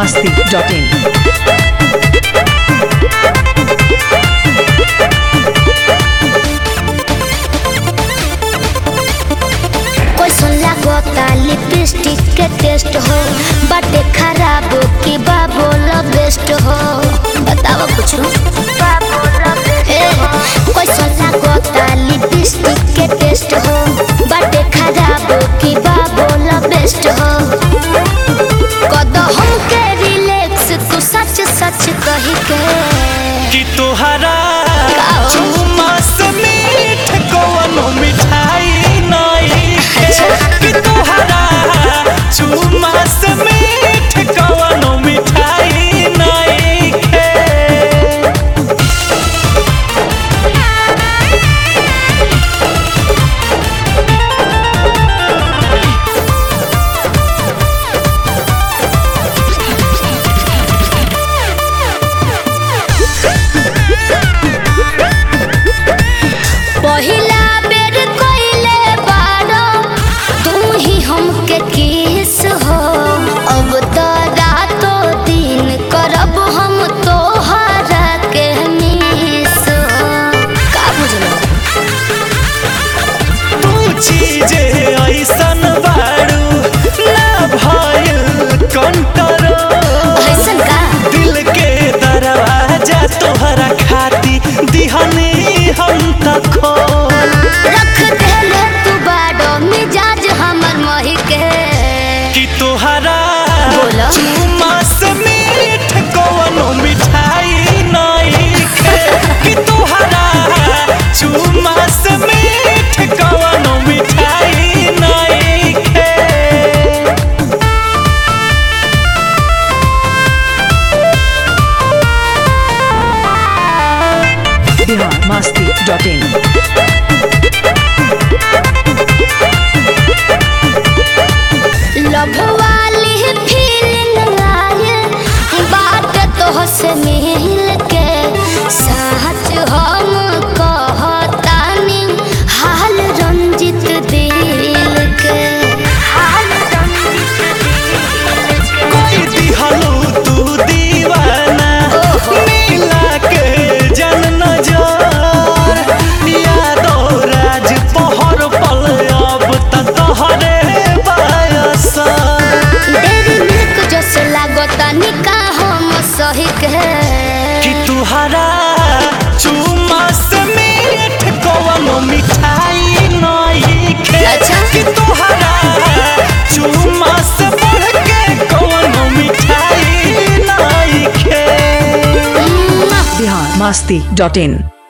masti.in. कैसन लागता lipstick के टेस्ट हो बाटे खराब की बाबोल बेस्ट हो बताओ कुछ कैसन लागता लिपस्टिक के टेस्ट हो बाटे खराब की बाबोल बेस्ट हो कदम के रिलैक्स तू सच सच कही के कि तोहरा का? चुमा से मीठ कौनो मिठाई नहीं है कि तोहरा चुमा से मीठ कौनो मिठाई नहीं है पहिला बेर कइले बारो तू ही हमके किस हो अब तो रातो दिन करब हम तोहरा के मिस हो का बुझलो तू चीजे ऐसन बारू ना भइल कंट्रोल ऐसन का दिल के दरवाजा तोहरा खाती दिहनी हम तक खोल रख देले तू बारो मिजाज हमर मही के कि तोहरा बोलो। चुमा से मीठ कौनो मिठाई नहीं खे कि तोहरा चुमा से मीठ कौनो मिठाई नहीं खे Bihar masti.in. लव वाली फीलिंग आए बात तो से मिल के सच हम कहतानी हाल रंजित दिल के हाल रंजित दिल के कोई दिहलू तू दीवाना मिला के जन नजर यादो राज पहर पल अब त तोहरे बायसा डेरी मिल्क जस लागता निका हम सही के कि तुहरा चुमा से मीठ कौनो मिठाई नहीं खे अच्छा। कि तुहरा चुमा से बढ़ के कौनो मिठाई नहीं खे Bihar masti.in.